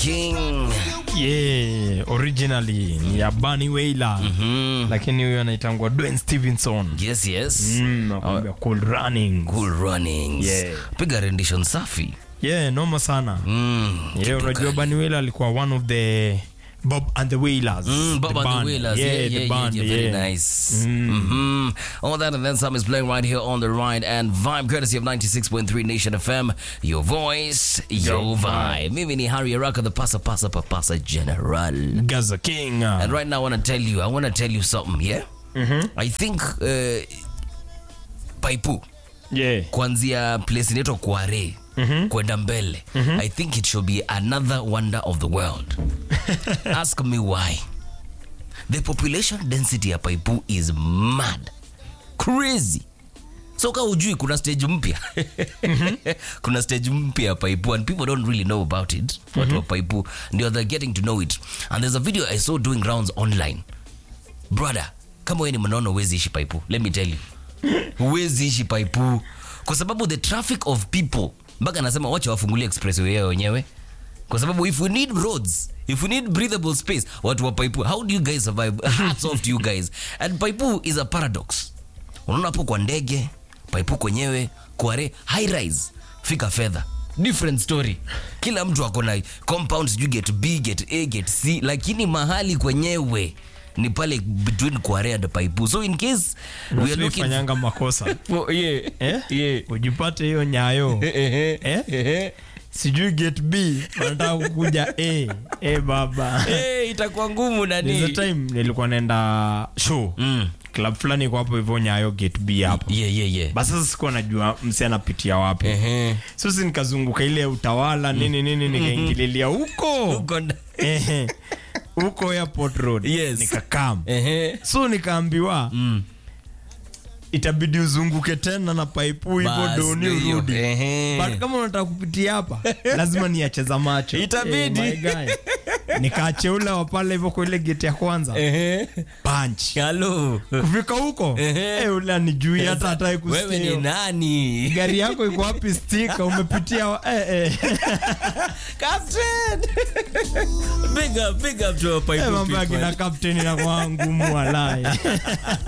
King. yeah, originally ni ya Bunny Wailer Mm. lakini huyo anaitangwa Dwayne Stevenson Yes, yes. mm, nakwambia cool running Cool runnings. Yeah. Piga rendition safi. yeah noma sana Mm. yeah, kitu unajua kali. Bunny Wailer alikuwa one of the Bob and the Wailers Mm, Bob the and the band. Wailers. yeah, Yeah, the yeah, band, yeah, yeah. Very yeah. nice. Mm-hmm. All that and then some is playing right here on the ride and vibe, courtesy of 96.3 Nation FM. Your voice, your, Your vibe. Mimi ni Harry Araka, the pasa pasa papasa general. Gaza King And right now, I want to tell you, I want to tell you something, yeah? I think uh, Paipu, yeah kuanzia place inaitwa Kware, kwenda mbele, I think it should be another wonder of the world. Ask me why. The population density ya Paipu is mad. Crazy. So ka ujui kuna stage mpya. kuna stage mpya ya Paipu and people don't really know about it. Watu wa Paipu ndio they're getting to know it. And there's a video I saw doing rounds online. Brother, kama wewe ni mnono huwezi ishi Paipu. Let me tell you. Huwezi ishi Paipu kwa sababu the traffic of people mpaka anasema wacha wafungulie expressway yao wenyewe kwa sababu if we need roads if we need breathable space watu wa paipu how do you guys survive hats off to you guys and paipu is a paradox unaona hapo kwa ndege paipu kwenyewe kware high rise fika fedha different story kila mtu ako na compound sijui get b get a get c lakini mahali kwenyewe ni pale between kware and paipu so in case we are looking fanyanga makosa for, yeah, eh? yeah. ujipate hiyo nyayo eh? sijui get b wanataka kukuja a a baba hey, itakuwa ngumu There's a nani time nilikuwa naenda show Mm. club fulani iko hapo hivyo nyayo get b hapo yeah, yeah, yeah. basi sasa sikuwa najua msi anapitia wapi Ehe. sisi nikazunguka ile utawala nini nini nikaingililia huko Uko nda- Ehe. huko airport road Yes. nikakam Ehe. so nikaambiwa itabidi uzunguke tena na paipu hivyo Basi doni ndio hiyo. urudi Ehe. but kama unataka kupitia hapa lazima niacheza macho Itabidi. Eh, my guy. nikaache ule wa pale hivyo kwa ile geti ya kwanza Ehe. punch Hello. kufika huko Ehe. eh, ule anijui hata hataki wewe ni kusikia nani gari yako iko wapi stika umepitia wa- eh, eh. Captain. big up, big up to our Eh, Paipu mambo ya people. kina kapteni na kwa ngumu walai